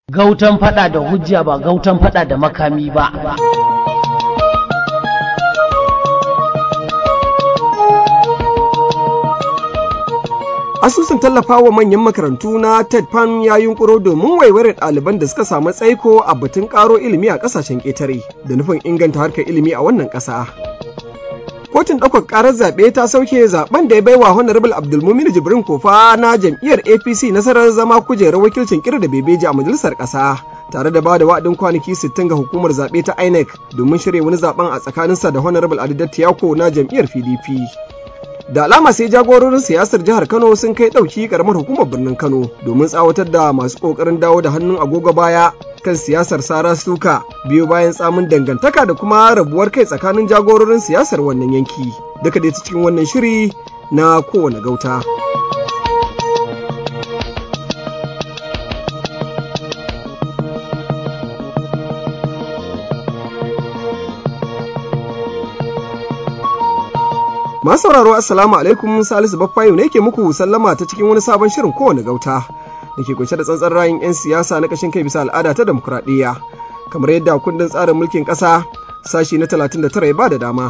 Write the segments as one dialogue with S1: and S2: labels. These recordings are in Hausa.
S1: Gautan fada da hujja ba gautan fada da makami ba.
S2: Asusun tallafawa manyan makarantu na TED Pan ya yunkuro domin waiware ɗaliban da suka samu tsaiko a batun ƙaro ilimi a ƙasashen ƙetare da nufin inganta harkar ilimi a wannan ƙasa. Kotun ɗaukar ƙarar zaɓe ta sauke zaɓen da ya baiwa Honorable Abdulmumin Jibrin Kofa na jam'iyyar APC nasarar zama kujerar wakilcin kira da bebeji a majalisar ƙasa. Tare da ba da wa'adin kwanaki 60 ga hukumar zaɓe ta INEC domin shirya wani zaɓen a tsakaninsa da Honorable Adidat Tiyako na jam'iyyar PDP. da alama sai jagororin siyasar jihar kano sun kai ɗauki karamar hukumar birnin kano domin tsawatar da masu ƙoƙarin dawo da hannun agogo baya kan siyasar sara suka biyo bayan tsamin dangantaka da kuma rabuwar kai tsakanin jagororin siyasar wannan yanki duka dai ta cikin wannan shiri na kowane gauta. Masu sauraro Assalamu alaikum Salisu Baffayo ne ke muku sallama ta cikin wani sabon shirin kowane gauta da ke kunshe da tsantsan rayun 'yan siyasa na kashin kai bisa al'ada ta demokuraɗiyya kamar yadda kundin tsarin mulkin ƙasa sashi na 39 ya ba da dama.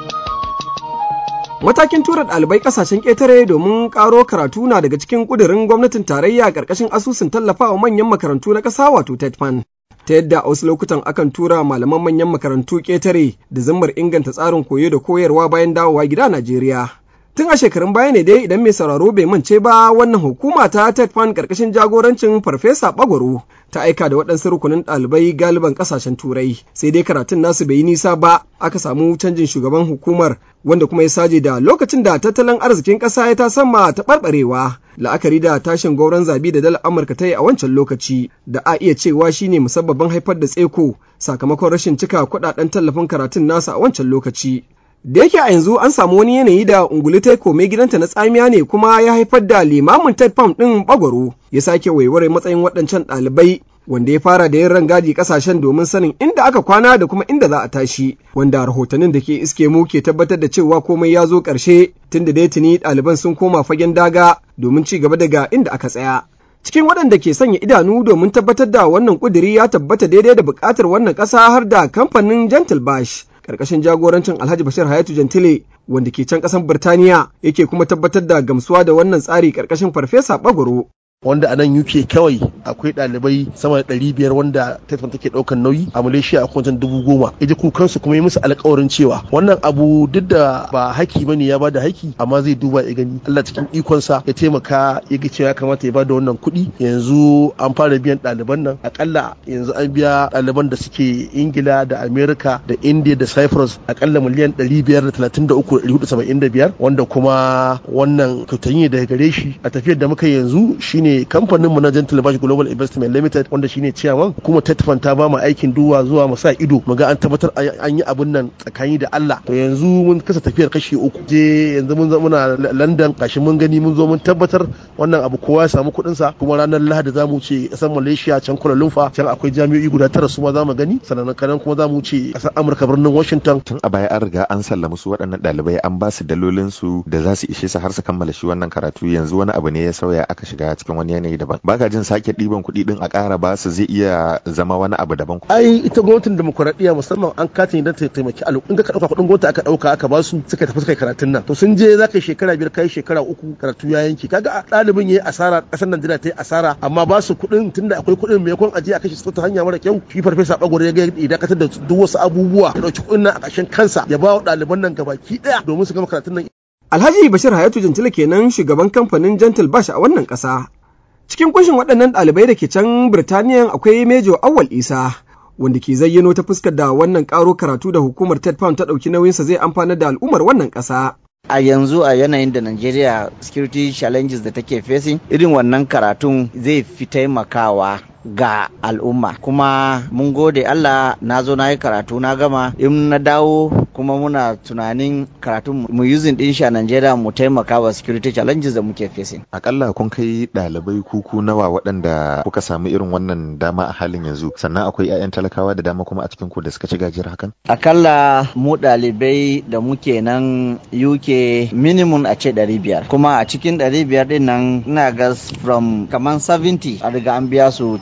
S2: Matakin tura ɗalibai ƙasashen ƙetare domin ƙaro karatu na daga cikin ƙudurin gwamnatin tarayya ƙarƙashin asusun tallafawa manyan makarantu na ƙasa wato TETFAN. ta yadda a wasu lokutan akan tura malaman manyan makarantu ƙetare da zammar inganta tsarin koyo da koyarwa bayan dawowa gida Najeriya. Tun a shekarun baya ne dai idan mai sauraro bai mance ba wannan hukuma ta TEDFAN karkashin jagorancin Farfesa Bagwaro ta aika da waɗansu rukunin ɗalibai galiban ƙasashen Turai sai dai karatun nasu bai yi nisa ba aka samu canjin shugaban hukumar wanda kuma ya saje da lokacin da tattalin arzikin ƙasa ya tasamma ta ɓarɓarewa la'akari da tashin gauran zabi da dalar Amurka ta yi a wancan lokaci da a iya cewa shine musabbabin haifar da tseko sakamakon rashin cika kuɗaɗen tallafin karatun nasa a wancan lokaci. da yake a yanzu an samu wani yanayi da unguli ta kome gidanta na tsamiya ne kuma ya haifar da limamin ted pam ɗin bagwaro ya sake waiware matsayin waɗancan ɗalibai wanda ya fara da yin rangadi kasashen domin sanin inda aka kwana da kuma inda za a tashi wanda rahotannin da ke iske mu ke tabbatar da cewa komai ya zo ƙarshe tun da dai tuni ɗaliban sun koma fagen daga domin ci gaba daga inda aka tsaya cikin waɗanda ke sanya idanu domin tabbatar da wannan ƙuduri ya tabbata daidai da buƙatar wannan ƙasa har da kamfanin gentle bash karkashin jagorancin Alhaji Bashir Hayatu Jantile wanda ke can ƙasar Birtaniya yake kuma tabbatar da gamsuwa da wannan tsari karkashin Farfesa Bagoro.
S3: wanda a nan UK kawai akwai ɗalibai sama da ɗari biyar wanda Tetfan take ɗaukan nauyi a Malaysia a kwancin dubu goma iji kukansu kuma yi musu alƙawarin cewa wannan abu duk da ba haki bane ya bada haki amma zai duba ya gani Allah cikin ikonsa ya taimaka ya ga cewa ya kamata ya bada wannan kuɗi yanzu an fara biyan ɗaliban nan akalla yanzu an biya ɗaliban da suke Ingila da America da India da Cyprus akalla miliyan ɗari biyar da talatin da uku ɗari hudu saba'in da biyar wanda kuma wannan kyautanyi daga gare shi a tafiyar da muka yanzu shine kamfaninmu na Gentle Bash Global Investment Limited wanda shine ciyaman kuma Tetfan ta ba mu aikin duwa zuwa mu sa ido mu ga an tabbatar an yi abun nan tsakani da Allah to yanzu mun kasa tafiyar kashi uku je yanzu mun muna London gashi mun gani mun zo mun tabbatar wannan abu kowa ya samu kuɗin sa kuma ranar Lahadi za mu ce ƙasar Malaysia can Kuala Lumpur can akwai jami'o'i guda tara su ma za mu gani sannan kanan kuma za mu ce ƙasar Amurka birnin Washington
S4: tun a baya an riga an sallama su waɗannan ɗalibai an ba su dalolin su da za su ishe su har su kammala shi wannan karatu yanzu wani abu ne ya sauya aka shiga cikin wani yanayi daban baka jin sake ɗiban kuɗi din a ƙara ba su zai iya zama wani abu daban
S3: ai ita gwamnatin demokuraɗiyya musamman an katin idan ta taimaki al'umma in ka ɗauka kuɗin gwamnati aka ɗauka aka ba su suka tafi suka karatun nan to sun je za ka yi shekara biyar kai shekara uku karatu ya yanke kaga ɗalibin ya yi asara ƙasar Najeriya ta yi asara amma ba su kuɗin tunda akwai kuɗin maimakon aje a kashe su ta hanya mara kyau shi farfesa bagwaro ya ga ya dakatar da duk wasu abubuwa ya ɗauki kuɗin nan a ƙarshen kansa ya ba wa ɗaliban nan gabaki ɗaya domin su gama karatun nan
S2: Alhaji Bashir Hayatu Jantila kenan shugaban kamfanin Gentle Bash a wannan ƙasa. Cikin kunshin waɗannan ɗalibai da ke can Birtaniya akwai Mejo Awal Isa, wanda ke zayyano ta fuskar da wannan ƙaro karatu da hukumar Ted Pound ta ɗauki nauyinsa zai amfana da al'ummar wannan ƙasa.
S5: a yanzu a yanayin da Najeriya security challenges da take facing irin wannan karatun zai fi taimakawa ga al'umma kuma mun gode Allah na zo na yi karatu na gama in na dawo kuma muna tunanin karatun mu using din shi a Najeriya mu taimaka wa security challenges da muke facing.
S4: Akalla kun kai ɗalibai kuku nawa waɗanda kuka samu irin wannan dama a halin yanzu sannan akwai 'ya'yan talakawa da dama kuma a cikin ku da suka ci gajiyar hakan?
S5: Akalla mu ɗalibai da muke nan UK minimum a ce 500 kuma a cikin 500 din nan ina ga from kaman 70 a riga an biya su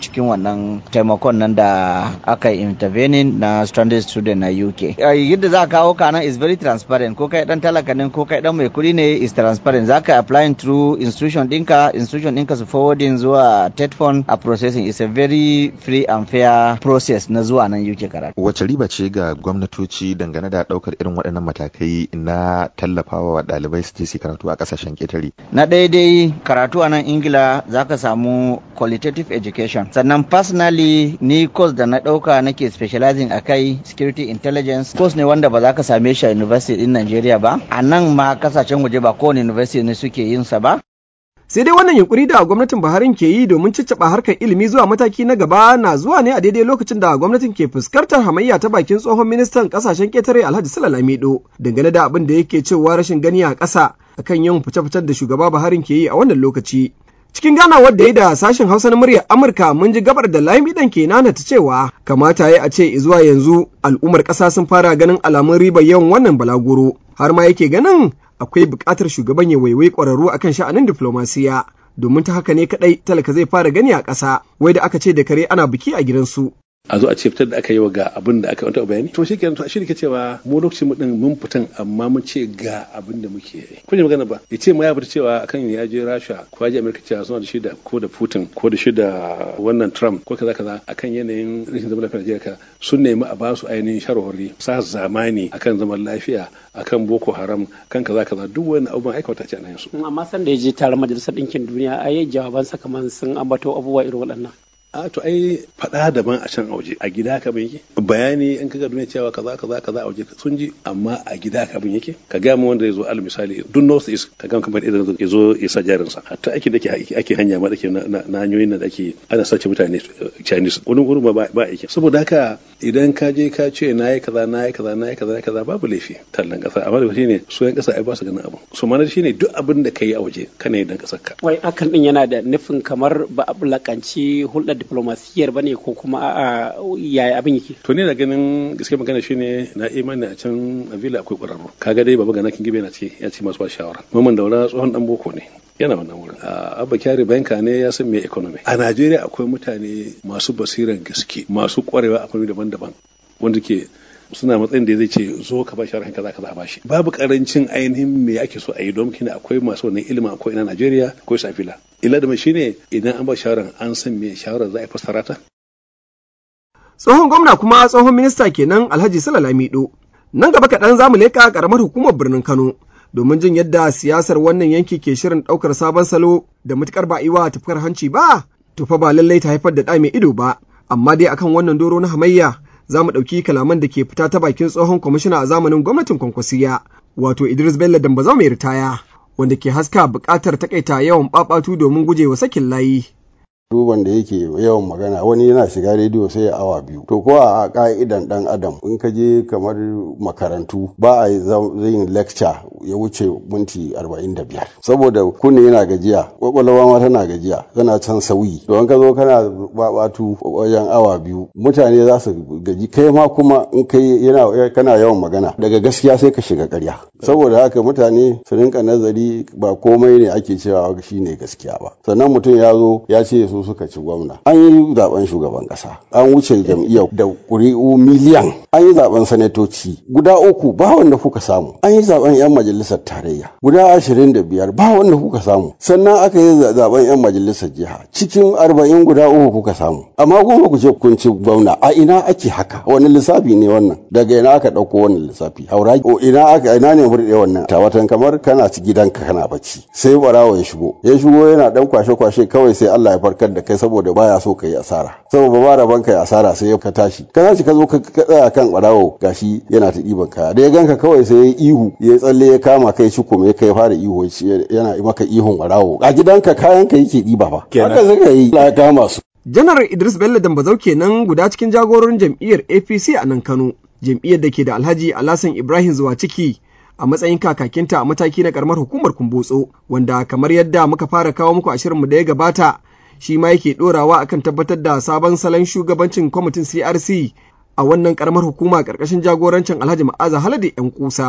S5: cikin wannan taimakon nan da aka yi intervening na stranded student na UK. Yadda za ka kawo kanan is very transparent ko kai dan talaka ne ko kai dan mai kuɗi ne is transparent za ka applying through institution ɗinka institution ɗinka su forwarding zuwa TETFON a processing is a very free and fair process na zuwa nan UK karatu.
S4: Wace riba ce ga gwamnatoci dangane da ɗaukar irin waɗannan matakai na tallafawa wa ɗalibai su je su karatu a ƙasashen ƙetare?
S5: Na daidai karatu a nan Ingila za ka samu qualitative education. Sannan personally ni course da na ɗauka nake specializing a kai security intelligence course ne wanda ba za ka same shi a university din Najeriya ba. A nan ma kasashen waje ba kowane university ne suke yin sa ba.
S2: sai dai wannan yunkuri da gwamnatin Buhari ke yi domin cicciɓa harkar ilimi zuwa mataki na gaba na zuwa ne a daidai lokacin da gwamnatin ke fuskantar hamayya ta bakin tsohon ministan kasashen ketare Alhaji Sula Lamido dangane da abin da yake cewa rashin gani a ƙasa akan yin fice-ficen da shugaba Buhari ke yi a wannan lokaci. Cikin ganawar da ya da sashen Hausa na muryar Amurka mun ji gabar da Lamidan ke nana ta cewa kamata ya a ce zuwa yanzu al'ummar ƙasa sun fara ganin alamun ribar yawan wannan balaguro har ma yake ganin akwai buƙatar shugaban ya waiwai ƙwararru akan sha'anin diflomasiya domin ta haka ne kaɗai talaka zai fara gani a ƙasa wai da aka ce da kare ana biki a gidansu.
S6: a zo a ce fitar da aka yi wa ga abin da aka wanta bayani to shikenan to shi ke cewa mu lokacin mu din mun fitan amma mun ce ga abin da muke yi kun ji magana ba ya ce ma ya fita cewa akan ya je Rasha ko ya je America cewa suna da shi da ko da Putin ko da shi da wannan Trump ko kaza kaza akan yanayin rashin zaman lafiyar Najeriya sun nemi a basu ainihin sharhori sa zamani akan zaman lafiya akan Boko Haram kan kaza kaza duk wani abubuwan aikata ce a nan su
S7: amma san da ya je taron majalisar ɗinkin duniya a yi jawabansa kamar sun ambato abubuwa irin waɗannan
S6: a to ai faɗa daban a can a waje a gida ka bin yake bayani in kaga duniya cewa kaza kaza kaza a waje sun ji amma a gida ka bin yake ka ga mu wanda ya zo al misali duk north east ka ga kamar idan ya zo ya sa jarin sa hatta ake da ake hanya ma da ke na hanyoyin da ake ana sace mutane chinese wani gurin ba ba yake saboda haka idan ka je ka ce nayi kaza nayi kaza nayi kaza nayi kaza babu laifi tallan kasa amma da shine su yan kasa ai ba su ganin abu so mana shine duk abin da kai a waje kana yin dan kasar ka
S7: wai akan din yana da nufin kamar ba a bulakanci hulɗar diplomasiyyar bane ko kuma a yaya abin yake
S6: to ne da ganin gaske magana shine na imani a can a villa akwai ƙwararru kaga dai baba gana kin gibe na ce ya ce masu ba shawara mamman daura tsohon dan boko ne yana wannan wurin abba kyari banka ne ya san me economy a najeriya akwai mutane masu basiran gaske masu kwarewa a fanni daban-daban wanda ke suna matsayin da zai ce zo ka ba shawarar kaza kaza ba shi babu karancin ainihin me ake so a yi don kina akwai masu wannan ilimin akwai ina Najeriya akwai safila illa da mai shine idan an ba shawarar an san me shawarar za a fassara ta
S2: tsohon gwamna kuma tsohon minista kenan Alhaji Sala Lamido nan gaba kaɗan za mu leƙa ƙaramar hukumar birnin Kano domin jin yadda siyasar wannan yanki ke shirin ɗaukar sabon salo da matuƙar ba iwa tafkar hanci ba to fa ba lallai ta haifar da ɗa mai ido ba amma dai akan wannan doro na hamayya za mu ɗauki kalaman da ke fita ta bakin tsohon kwamishina a zamanin gwamnatin kwankwasiya wato Idris Bello Dambazau mai ritaya wanda ke haska buƙatar takaita yawan ɓaɓatu domin gujewa sakin layi.
S8: duban da yake yawan magana wani yana shiga rediyo sai ya awa biyu to ko a ka'idan dan adam in ka je kamar makarantu ba a yin lecture ya wuce minti 45 saboda kunne yana gajiya kwakwalwa ma tana gajiya tana can sauyi to in ka zo kana babatu wajen awa biyu mutane za su gaji kai ma kuma in kai yana kana yawan magana daga gaskiya sai ka shiga ƙarya saboda haka mutane su rinka nazari ba komai ne ake cewa shine gaskiya ba sannan mutum ya zo ya ce su suka ci gwamna an yi zaben shugaban kasa an wuce jam'iyyar da ƙuri'u miliyan an yi zaben sanatoci guda uku ba wanda kuka samu an yi zaben yan majalisar tarayya guda ashirin da biyar ba wanda kuka samu sannan aka yi zaben yan majalisar jiha cikin arba'in guda uku kuka samu amma kuma ku ce kun ci gwamna a ina ake haka wani lissafi ne wannan daga ina aka ɗauko wannan lissafi haura ina aka ina ne burɗe wannan tawatan kamar kana ci gidanka kana bacci sai barawo ya shigo ya shigo yana dan kwashe-kwashe kawai sai Allah ya farkar da kai saboda baya so ka yi asara saboda ba rabon ka yi asara sai ka tashi ka tashi ka zo ka tsaya kan barawo gashi yana ta ɗiban kaya da ya ganka kawai sai ya ihu ya tsalle ya kama kai shi kuma ya kai fara ihu yana maka ihun barawo a gidanka kayan ka yake ɗiba fa haka suka yi ya kama su
S2: janar idris bello dambazau kenan guda cikin jagororin jam'iyyar apc a nan kano jam'iyyar da ke da alhaji alasan ibrahim zuwa ciki a matsayin kakakinta a mataki na karamar hukumar kumbotso wanda kamar yadda muka fara kawo muku a shirinmu da ya gabata shi ma yake ɗorawa akan tabbatar da sabon salon shugabancin kwamitin CRC a wannan karamar hukuma ƙarƙashin jagorancin Alhaji Ma'aza Halade ‘yan kusa.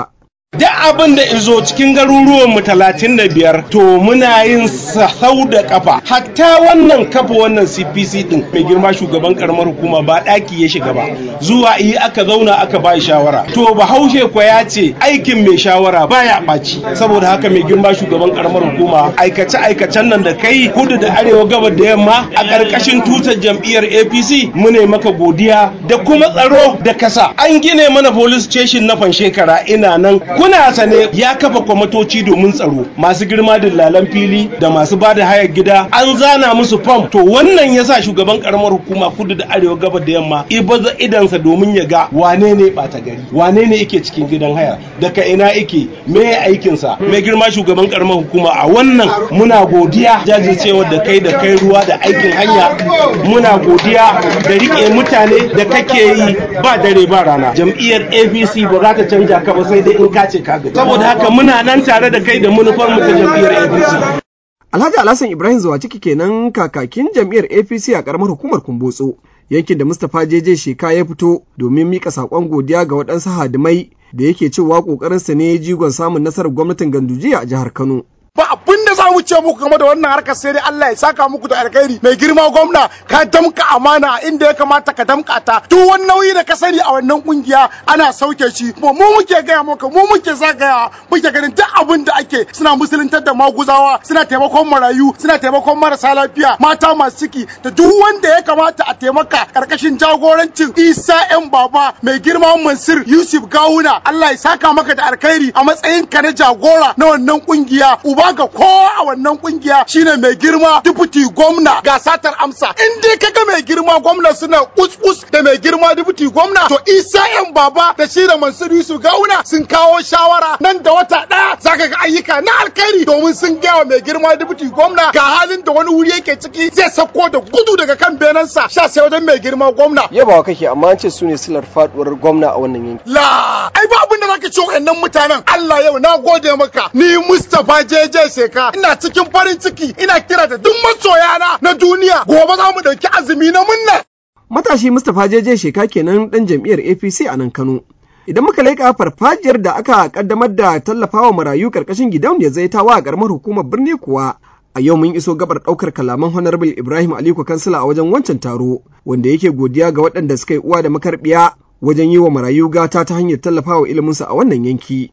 S9: duk abin da izo cikin garuruwan mu talatin da biyar to muna yin sahau da kafa hatta wannan kafa wannan cpc din mai girma shugaban karamar hukuma ba daki ya shiga ba zuwa yi aka zauna aka ba shawara to bahaushe kwa ya ce aikin mai shawara baya ɓaci saboda haka mai girma shugaban karamar hukuma aikace aikacen nan da kai kudu da arewa gabar da yamma a ƙarƙashin tutar jam'iyyar apc mune maka godiya da kuma tsaro da kasa an gine mana police station na shekara ina nan kuna sane ya kafa kwamitoci domin tsaro masu girma dillalan fili da masu ba da hayar gida an zana musu fam to wannan yasa shugaban karamar hukuma kudu da arewa gabar da yamma ibaza idansa domin ya ga wane ne bata gari wane ne yake cikin gidan haya daga ina yake me aikinsa mai girma shugaban karamar hukuma a wannan muna godiya jajircewar da kai da kai ruwa da aikin hanya muna godiya da rike mutane da kake yi ba dare ba rana jam'iyyar apc ba za ta canja ka ba sai dai in ka ce ka gaji saboda haka muna nan tare da kai da manufar mu ta jam'iyyar apc
S2: Alhaji Alhassan Ibrahim zuwa ciki kenan kakakin jam'iyyar APC a karamar hukumar Kumbotso yankin da Mustapha Jeje Sheka ya fito domin mika saƙon godiya ga waɗansu hadimai da yake cewa ƙoƙarinsa ne jigon samun nasarar gwamnatin Gandujiya a jihar Kano.
S10: ba abin da za mu ce muku game da wannan harkar sai dai Allah ya saka muku da alkhairi mai girma gwamna ka damka amana inda ya kamata ka damka ta duk wani nauyi da ka sani a wannan kungiya ana sauke shi kuma mu muke gaya maka mu muke zagaya muke ganin duk abin da ake suna musuluntar da maguzawa suna taimakon marayu suna taimakon marasa lafiya mata masu ciki da duk wanda ya kamata a taimaka karkashin jagorancin Isa yan baba mai girma Mansur Yusuf Gawuna Allah ya saka maka da alkhairi a matsayin ka na jagora na wannan kungiya uba ga kowa a wannan kungiya shine mai girma dubuti gwamna ga satar amsa in dai kaga mai girma gwamna suna kuskus da mai girma dubuti gwamna to isa yan baba da shi da mansur yusuf gauna sun kawo shawara nan da wata daya zaka ga ayyuka na alkhairi domin sun gaya wa mai girma dubuti gwamna ga halin da wani wuri yake ciki zai sako da gudu daga kan benansa sha sai wajen mai girma gwamna
S2: Yabawa kake amma an ce su ne silar faduwar gwamna a wannan yanki.
S10: la ai ba abin da zaka ce wa'annan mutanen Allah yau na gode maka ni Mustapha JJ Seka ina cikin farin ciki ina kira da duk masoyana na duniya gobe za mu dauki azumi na munna
S2: Matashi Mustapha Jeje Sheka kenan ɗan jam'iyyar APC a nan Kano. Idan muka leƙa farfajiyar da aka kaddamar da tallafawa marayu karkashin gidauniyar zaitawa a ƙaramar hukumar birni kuwa a yau mun iso gabar ɗaukar kalaman Honorable Ibrahim Aliko Kansila a wajen wancan taro wanda yake godiya ga waɗanda suka yi uwa da makarbiya wajen yi wa marayu gata ta hanyar tallafawa iliminsu a wannan yanki.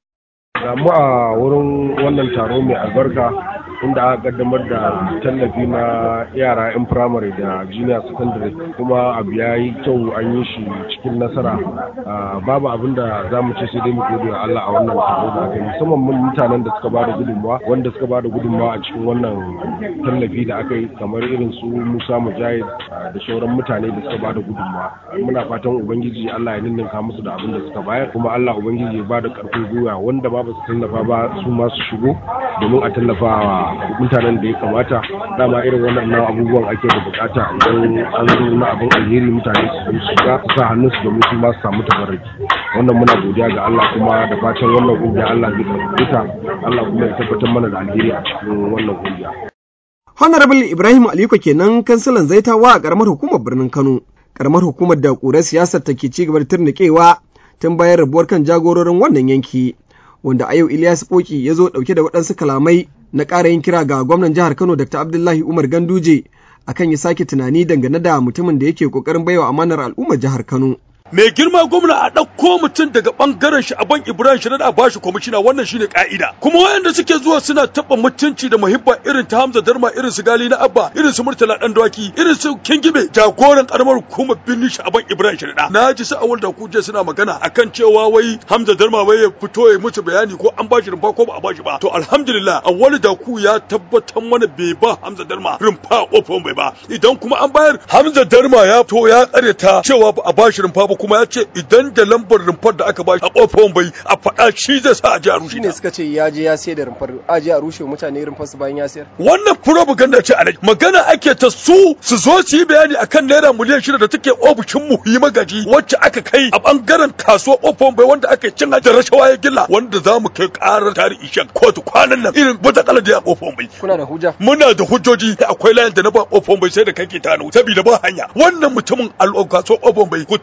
S11: mu a wurin wannan taro mai albarka inda aka kaddamar da tallafi na yara 'yan firamare da junior secondary kuma abu ya yi kyau an yi shi cikin nasara babu abin da za mu ce sai dai mu gode wa Allah a wannan taro da aka yi musamman mun mutanen da suka bada gudunmawa wanda suka bada gudunmawa a cikin wannan tallafi da aka yi kamar irin su Musa Mujahid da sauran mutane da suka bada gudunmawa muna fatan ubangiji Allah ya ninninka musu da abin da suka bayar kuma Allah ubangiji ya bada karfin gwiwa wanda ba ba su tallafa ba su ma su shigo domin a tallafa wa mutanen da ya kamata dama irin waɗannan abubuwan ake da bukata idan an zo na abin alheri mutane su zo su shiga su sa hannun su domin su ma su samu tabarraki wannan muna godiya ga Allah kuma da fatan wannan kungiya Allah zai karɓe ta Allah kuma ya tabbatar mana da alheri a cikin wannan kungiya
S2: Honorable Ibrahim Aliko kenan kansilan zaitawa a ƙaramar hukumar birnin Kano. Ƙaramar hukumar da ƙurar siyasar take ci gaba da turnikewa tun bayan rabuwar kan jagororin wannan yanki. Wanda a yau Ilyas Boki ya zo ɗauke da waɗansu kalamai na ƙara yin kira ga gwamnan jihar Kano Dr. Abdullahi Umar Ganduje akan ya sake tunani dangane da mutumin da yake ƙoƙarin baiwa amanar al'ummar jihar Kano.
S12: mai girma gwamna a ɗauko mutum daga ɓangaren shi ban ibrahim shi a bashi kwamishina wannan shine ka'ida kuma wayanda suke zuwa suna taɓa mutunci da muhibba irin ta hamza darma irin su gali na abba irin su murtala ɗan dawaki irin su kingibe jagoran karamar hukumar birnin shi ban ibrahim shi na ji sa awal da kuje suna magana akan cewa wai hamza darma wai ya fito ya musu bayani ko an bashi rumfa ko ba a bashi ba to alhamdulillah awal da ku ya tabbatar mana bai ba hamza darma rumfa a kofar bai ba idan kuma an bayar hamza darma ya to ya karyata cewa ba a bashi rumfa ba kuma ya ce idan da lambar rumfar da aka bashi a kofar bai a faɗa shi zai sa a ji a rushe
S2: ne suka ce ya je ya sayar da rumfar a je a rushe mutane rumfar su bayan ya sayar
S12: wannan propaganda ce alai magana ake ta su su zo su yi bayani akan naira miliyan shida da take ofishin mu yi magaji wacce aka kai a bangaren kasuwa kofar bai wanda aka cin da rashawa ya gilla wanda za mu kai karar tarihi shan kotu kwanan nan irin wata kala da ya kofar bai
S2: kuna da hujja
S12: muna da hujjoji akwai layin da na ba kofar bai sai da kake tano saboda ba hanya wannan mutumin al'o kasuwa kofar bai ku tashi da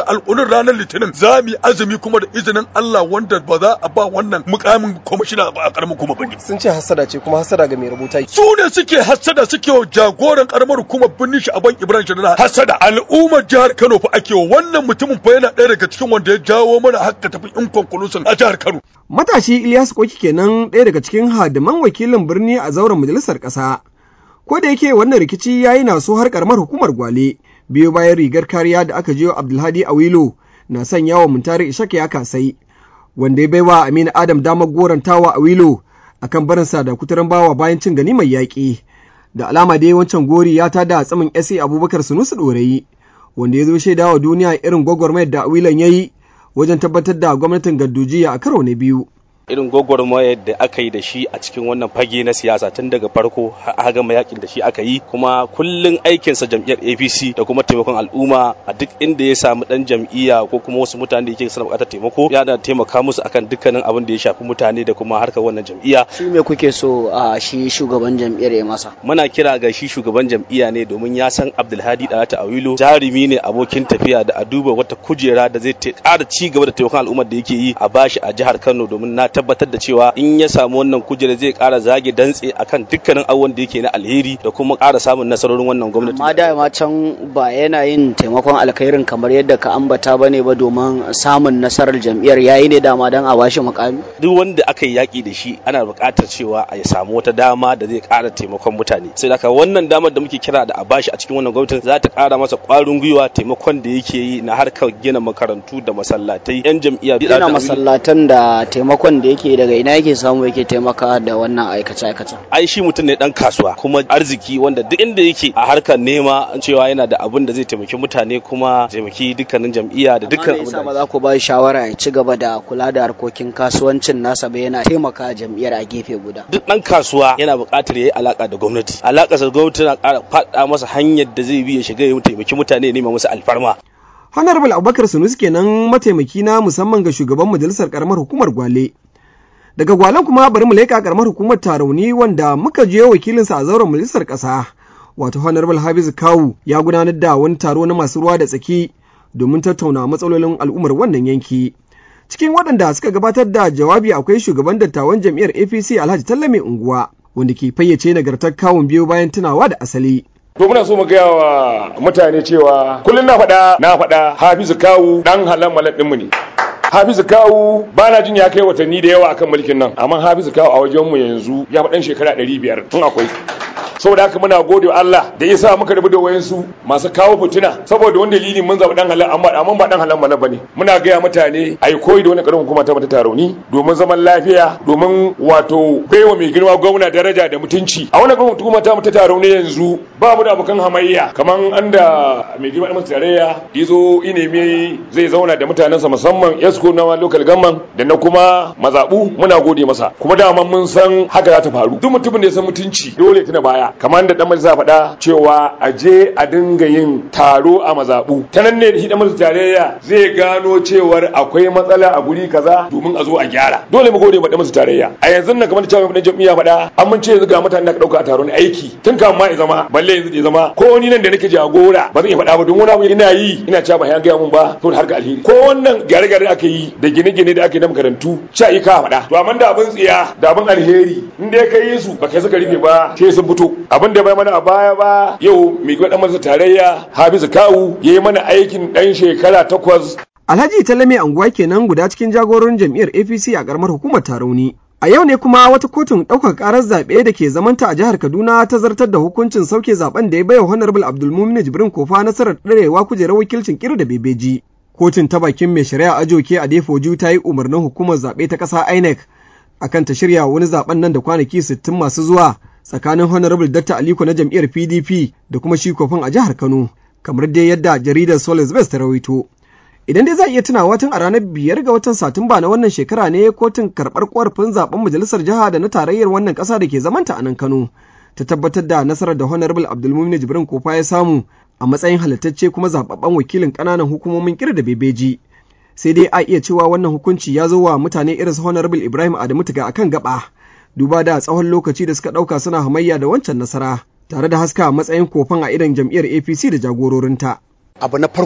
S12: da alƙunin ranar litinin za mu yi azumi kuma da izinin Allah wanda ba za a ba wannan mukamin kwamishina ba a karamin kuma bane
S2: sun ce hasada ce kuma hasada ga mai rubuta
S12: su ne suke hasada suke wa jagoran karamar hukumar birnin shi aban Ibrahim Shadara hasada al'ummar jihar Kano fa ake wa wannan mutumin fa yana ɗaya daga cikin wanda ya jawo mana hakka tafi in conclusion a jihar Kano
S2: matashi Ilyas Koki kenan ɗaya daga cikin hadiman wakilin birni a zauren majalisar ƙasa ko da yake wannan rikici ya yi naso har karamar hukumar gwale biyo bayan rigar kariya da aka jiyo abdulhadi awilo na sanya wa muntari ishaka ya kasai wanda ya baiwa aminu adam damar gorantawa awilo akan barinsa da kuturan bawa bayan cin gani mai yaƙi da alama dai wancan gori ya tada tsamin sa abubakar sunusu ɗorayi wanda ya zo shaidawa duniya irin gwagwarmayar da awilon ya yi wajen tabbatar da gwamnatin gaddujiya a karo na biyu
S13: irin gwagwarmayar da aka yi da shi a cikin wannan fage na siyasa tun daga farko har gama yakin da shi aka yi kuma kullun aikinsa jam'iyyar apc da kuma taimakon al'umma a duk inda ya samu dan jam'iyya ko kuma wasu mutane da yake sana bukatar taimako ya da taimaka musu akan dukkanin abin da ya shafi mutane da kuma harkar wannan jam'iyya
S14: shi me kuke so a shi shugaban jam'iyyar ya masa
S13: muna kira ga shi shugaban jam'iyya ne domin ya san abdulhadi dalata awilo jarumi ne abokin tafiya da a duba wata kujera da zai ƙara ci gaba da taimakon al'ummar da yake yi a bashi a jihar kano domin na tabbatar da cewa in ya samu wannan kujera zai ƙara zage dantse akan dukkanin abubuwan da yake na alheri da kuma ƙara samun nasarorin wannan gwamnati.
S14: Amma da ma can ba yana yin taimakon alkhairin kamar yadda ka ambata bane ba domin samun nasarar jam'iyyar yayi ne dama dan a bashi mukami.
S13: Duk wanda aka yi yaƙi da shi ana buƙatar cewa a ya samu wata dama da zai ƙara taimakon mutane. Sai da wannan damar da muke kira da a bashi a cikin wannan gwamnati za ta ƙara masa ƙwarin gwiwa taimakon da yake yi na harkar gina makarantu da masallatai 'yan jam'iyya.
S14: Gina masallatan da taimakon da yake daga ina yake samu yake taimaka da wannan aikace aikace
S13: ai shi mutum ne dan kasuwa kuma arziki wanda duk inda yake a harkar nema cewa yana da abin da zai taimaki mutane kuma taimaki dukkanin jam'iyya da dukkan
S14: abin da ba za ku ba shawara ya ci gaba da kula da harkokin kasuwancin nasa ba yana taimaka jam'iyyar a gefe guda
S13: duk dan kasuwa yana buƙatar yayi alaka da gwamnati alaka da gwamnati na ƙara faɗa masa hanyar da zai bi ya shiga ya taimaki mutane ya nema musu alfarma
S2: Honorable Abubakar Sunusi kenan mataimaki na musamman ga shugaban majalisar karamar hukumar Gwale. Daga Gwalen kuma bari mu leƙa karamar hukumar Tarauni wanda muka je wakilinsa a zauren majalisar ƙasa. Wato Honorable Hafiz Kawu ya gudanar da wani taro na masu ruwa da tsaki domin tattauna matsalolin al'ummar wannan yanki. Cikin waɗanda suka gabatar da jawabi akwai shugaban dattawan jam'iyyar APC Alhaji Tallame Unguwa wanda ke fayyace nagartar kawun biyu bayan tunawa da asali.
S15: To muna so mu gaya wa mutane cewa kullum na faɗa na faɗa Hafizu Kawu dan halan malak ɗinmu ne. Hafizu Kawu ba na jin ya kai watanni da yawa akan mulkin nan amma Hafizu Kawu a wajenmu yanzu ya faɗan shekara ɗari biyar tun akwai. saboda haka muna gode wa Allah da ya sa muka rabu da wayansu masu kawo fitina saboda wani dalili mun zaɓi dan halal amma amma ba dan halal mana bane muna gaya mutane ai koyi da wani karin hukuma ta mata taroni domin zaman lafiya domin wato baiwa mai girma gwamna daraja da mutunci a wannan karin hukuma ta mata taroni yanzu ba mu da abokan hamayya kaman anda mai girma da tarayya ya zo ineme zai zauna da mutanensa musamman esko na local government da na kuma mazabu muna gode masa kuma dama mun san haka za ta faru duk mutumin da ya san mutunci dole tuna baya kamar da dan majalisa faɗa cewa a je a dinga yin taro a mazaɓu ta nan ne shi dan majalisa tarayya zai gano cewar akwai matsala a guri kaza domin a zo a gyara dole mu gode ma dan majalisa tarayya a yanzu nan kamar da cewa dan jami'a faɗa an mun ce yanzu ga mutanen da ka dauka a taron aiki tun kan ma ya zama balle yanzu ya zama ko ni nan da nake jagora ba zan iya faɗa ba don wani abu ina yi ina cewa ba ya gaya mun ba to har ga alheri ko wannan gyare-gyare ake yi da gine-gine da ake na makarantu sha yi ka faɗa to amma da abin tsiya da abin alheri in dai ka yi su ba kai suka rufe ba sai sun fito abin da bai mana a baya ba yau mai gwada masa tarayya hafizu kawu ya yi mana aikin ɗan shekara takwas.
S2: alhaji talame anguwa kenan guda cikin jagororin jam'iyyar apc a karamar hukumar tarauni a yau ne kuma wata kotun ɗaukar ƙarar zaɓe da ke zamanta a jihar kaduna ta zartar da hukuncin sauke zaben da ya baiwa honorable abdulmumin jibrin kofa nasarar ɗarewa kujerar wakilcin kir da bebeji kotun ta bakin mai shari'a ajoke a defoju ta yi umarnin hukumar zaɓe ta ƙasa inec akan ta shirya wani zaben nan da kwanaki sittin masu zuwa tsakanin honorable Dr. Aliko na jam'iyyar PDP da kuma shi kofin a jihar Kano, kamar dai yadda jaridar Solis West ta rawaito. Idan dai za a iya tunawa tun a ranar biyar ga watan Satumba na wannan shekara ne kotun karɓar ƙorafin zaben majalisar jiha da na tarayyar wannan ƙasa da ke zamanta a nan Kano. Ta tabbatar da nasarar da Honorable Abdulmumin Jibrin Kofa ya samu a matsayin halittacce kuma zababben wakilin ƙananan hukumomin kir da bebeji. Sai dai a iya cewa wannan hukunci ya zo wa mutane irin su Honorable Ibrahim Adamu Tuga akan gaba. duba da tsawon lokaci da suka ɗauka suna hamayya da wancan nasara tare da haska matsayin kofan a idan jam'iyyar apc da jagororinta
S16: abu na farko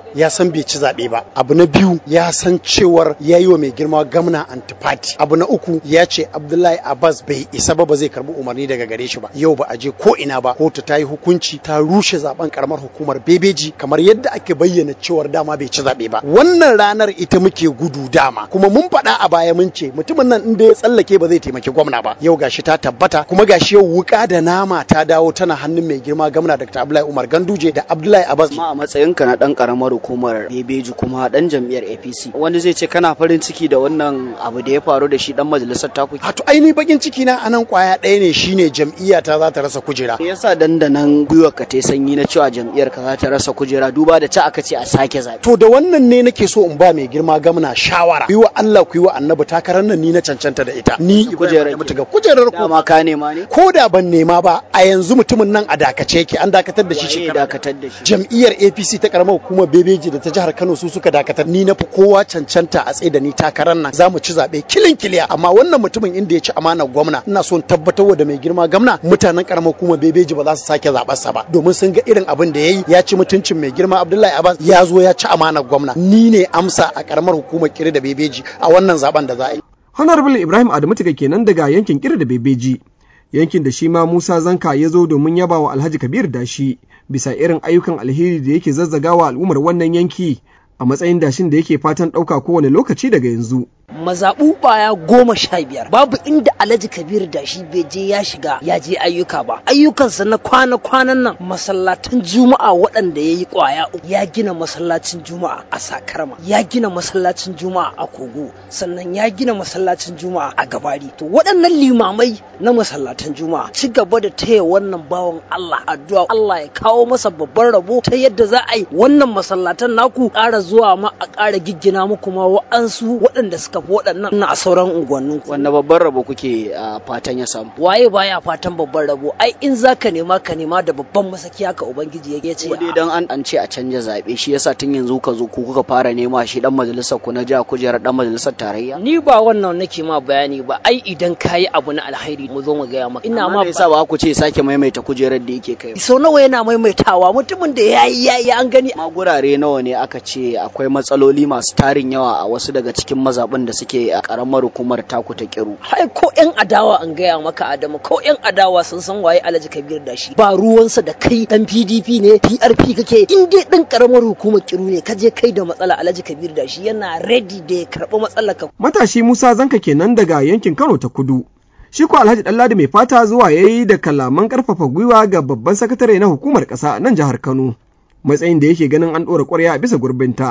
S10: ya san bai ci zaɓe ba abu na biyu ya san cewar ya yi wa mai girma gamna antifati abu na uku ya ce abdullahi abbas bai isa ba ba zai karbi umarni daga gare shi ba yau ba a je ko ina ba kotu ta yi hukunci ta rushe zaben karamar hukumar bebeji kamar yadda ake bayyana cewar dama bai ci zaɓe ba wannan ranar ita muke gudu dama kuma mun faɗa a baya mun ce mutumin nan inda ya tsallake ba zai taimaki gwamna ba yau gashi ta tabbata kuma gashi yau wuka da nama ta dawo tana hannun mai girma gamna dr abdullahi umar ganduje da abdullahi abbas
S14: ma a matsayinka na dan karamar hukumar bebeji kuma dan jam'iyyar apc wanda zai ce kana farin ciki da wannan abu da ya faru da shi dan majalisar taku
S10: to aini bakin ciki na anan kwaya ɗaya ne shine jam'iyya ta za ta rasa kujera
S14: me yasa dandanan gwiwar ka ta sanyi na cewa jam'iyyar ka za ta rasa kujera duba da ci aka ce a sake zaɓe
S10: to da wannan ne nake so in ba mai girma gamna shawara ku yi wa Allah ku yi wa annabi takarar nan ni na cancanta da ita ni
S14: kujerar
S10: ga kujerar ku
S14: dama ka nema ne
S10: ko da ban nema ba a yanzu mutumin nan a dakace yake an dakatar da shi
S14: shekara dakatar da shi
S10: jam'iyyar APC ta karamar hukumar Bebeji da ta jihar Kano su suka dakatar ni na fi kowa cancanta a tsaye da ni takarar nan zamu ci zabe kilin kiliya amma wannan mutumin inda ya ci amanar gwamna ina son tabbatar da mai girma gwamna mutanen karamar hukumar Bebeji ba za su sake zabar sa ba domin sun ga irin abin da yayi ya ci mutuncin mai girma Abdullahi Abbas ya zo ya ci amanar gwamna ni ne amsa a karamar hukumar Kiri da Bebeji a wannan zaben da za a yi
S2: Honorable Ibrahim Adamu Tiga kenan daga yankin Kiri da Bebeji yankin da shi ma Musa Zanka ya zo domin yaba wa Alhaji Kabir Dashi bisa irin ayyukan alheri da yake zazzagawa al'ummar wannan yanki a matsayin dashin da yake fatan ɗauka kowane lokaci daga yanzu.
S16: mazaɓu ɓaya goma sha biyar babu inda alhaji kabir da shi bai je ya shiga ya je ayyuka ba ayyukansa na kwana-kwanan nan masallatan juma'a waɗanda ya yi ƙwaya ya gina masallacin juma'a a sakarma ya gina masallacin juma'a a kogo sannan ya gina masallacin juma'a a gabari to waɗannan limamai na masallatan juma'a ci gaba da taya wannan bawan allah addu'a allah ya kawo masa babban rabo ta yadda za a yi wannan masallatan naku ƙara zuwa ma a ƙara giggina muku ma wa'ansu waɗanda suka fi waɗannan a sauran unguwannin
S14: wanda babban rabo kuke fatan ya samu
S16: waye baya fatan babban rabo ai in zaka nema ka nema da babban masaki haka ubangiji ya ce
S14: dai dan an an ce a canja zabe shi yasa tun yanzu ka zo ku kuka fara nema shi dan majalisar ku na jiha kujerar dan majalisar tarayya
S16: ni ba wannan nake ma bayani ba ai idan kayi abu na alkhairi mu zo mu gaya maka ina ma
S14: yasa ba ku ce sake maimaita kujerar da yake kai
S16: sau nawa yana maimaitawa mutumin da yayi yayi an gani
S14: ma gurare nawa ne aka ce akwai matsaloli masu tarin yawa a wasu daga cikin mazaɓin da suke a karamar hukumar taku ta kiru.
S16: Hai ko yan adawa an gaya maka Adamu ko yan adawa sun san waye Alhaji Kabir da shi ba ruwansa da kai dan PDP ne PRP kake in dai dan karamar hukumar kiru ne ka je kai da matsala Alhaji Kabir da shi yana ready da ya karɓi matsalar ka.
S2: Matashi Musa Zanka kenan daga yankin Kano ta Kudu. Shi ko Alhaji Ɗanladi mai fata zuwa yayi da kalaman karfafa gwiwa ga babban sakatare na hukumar ƙasa nan jihar Kano. Matsayin da yake ganin an ɗora ƙwarya a bisa gurbinta.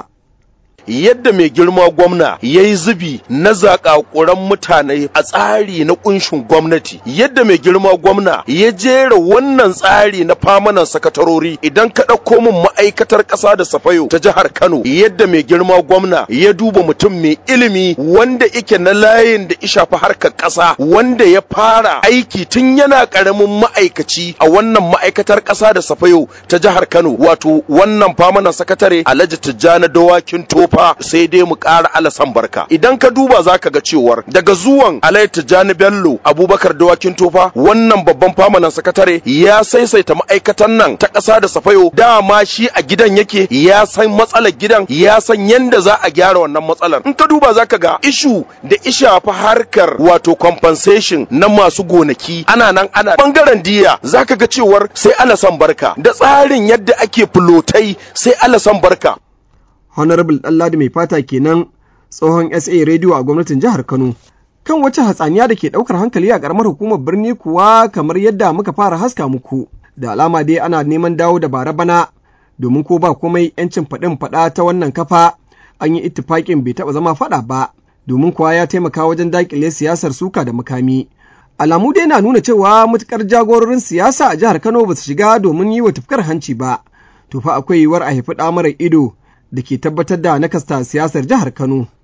S3: yadda mai girma gwamna ya yi zubi na zakakuran mutane a tsari na kunshin gwamnati yadda mai girma gwamna ya jera wannan tsari na famanan sakatarori idan ka ɗauko min ma'aikatar ƙasa da safayo ta jihar kano yadda mai girma gwamna ya duba mutum mai ilimi wanda ike na layin da ishafi harkar ƙasa wanda ya fara aiki tun yana ƙaramin ma'aikaci a wannan ma'aikatar ƙasa da safayo ta jihar kano wato wannan famanan sakatare alhaji tijjani dawakin tofa fa sai dai mu ƙara alasan barka idan ka duba za ka ga cewar daga zuwan Alayhi Tijjani Bello Abubakar Dawakin Tofa wannan babban famanan sakatare ya saisaita ma'aikatan nan ta ƙasa da safayo dama shi a gidan yake ya san matsalar gidan ya san yanda za a gyara wannan matsalar in ka duba za ka ga ishu da isha fa harkar wato compensation na masu gonaki ana nan ana bangaren diya za ka ga cewar sai alasan barka da tsarin yadda ake fulotai sai alasan barka
S2: Honorable Ɗanladi mai fata kenan tsohon SA rediyo a gwamnatin jihar Kano. Kan wace hatsaniya da ke ɗaukar hankali a ƙaramar hukumar birni kuwa kamar yadda muka fara haska muku. Da alama dai ana neman dawo da bara bana domin ko ba komai ‘yancin faɗin faɗa ta wannan kafa an yi ittifaƙin bai taɓa zama faɗa ba domin kuwa ya taimaka wajen daƙile siyasar suka da makami. Alamu dai na nuna cewa matuƙar jagororin siyasa a jihar Kano ba su shiga domin yi wa tufkar hanci ba. To fa akwai yiwuwar a haifi ɗa mara ido da ke tabbatar da nakasta siyasar jihar Kano.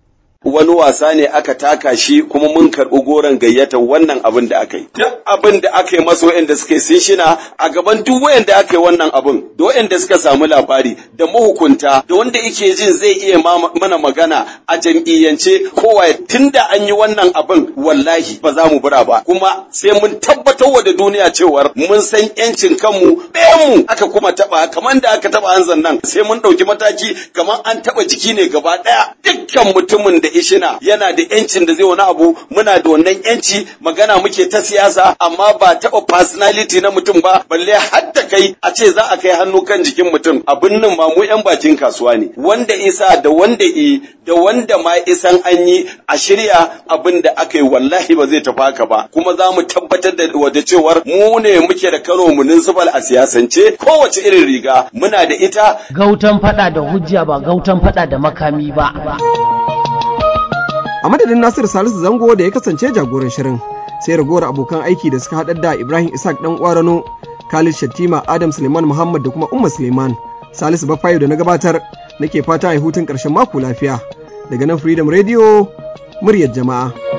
S17: wani wasa ne aka taka shi kuma mun karɓi goron gayyatar wannan abin da aka yi duk abin da aka yi masa wa'anda suka yi sun shina a gaban duk wa'anda aka yi wannan abin da wa'anda suka samu labari da mahukunta da wanda yake jin zai iya mana magana a jam'iyyance kowa tunda an yi wannan abin wallahi ba za mu bura ba kuma sai mun tabbatar wa da duniya cewar mun san yancin kanmu mu aka kuma taba kamar da aka taba hanzan nan sai mun ɗauki mataki kamar an taba jiki ne gaba ɗaya dukkan mutumin da ishina yana da yancin da zai wani abu muna da wannan yanci magana muke ta siyasa amma ba taba personality na mutum ba balle har ta kai a ce za a kai hannu kan jikin mutum abin nan ma mu yan bakin kasuwa ne wanda isa da wanda i da wanda ma isan an yi a shirya abin da aka yi wallahi ba zai tafi haka ba kuma za mu tabbatar da wada cewar mu ne muke da Kano municipal a siyasance kowace irin riga muna da ita
S1: gautan fada da hujja ba gautan fada da makami ba
S2: a madadin Nasiru Salisu Zango da ya kasance jagoran shirin sai ragowar abokan aiki da suka haɗar da Ibrahim Isaac dan Kwarano Khalid Shattima Adam Suleiman Muhammad da kuma Umma Suleiman Salisu Bafayo da na gabatar nake fata a hutun ƙarshen mako lafiya daga nan Freedom Radio muryar jama'a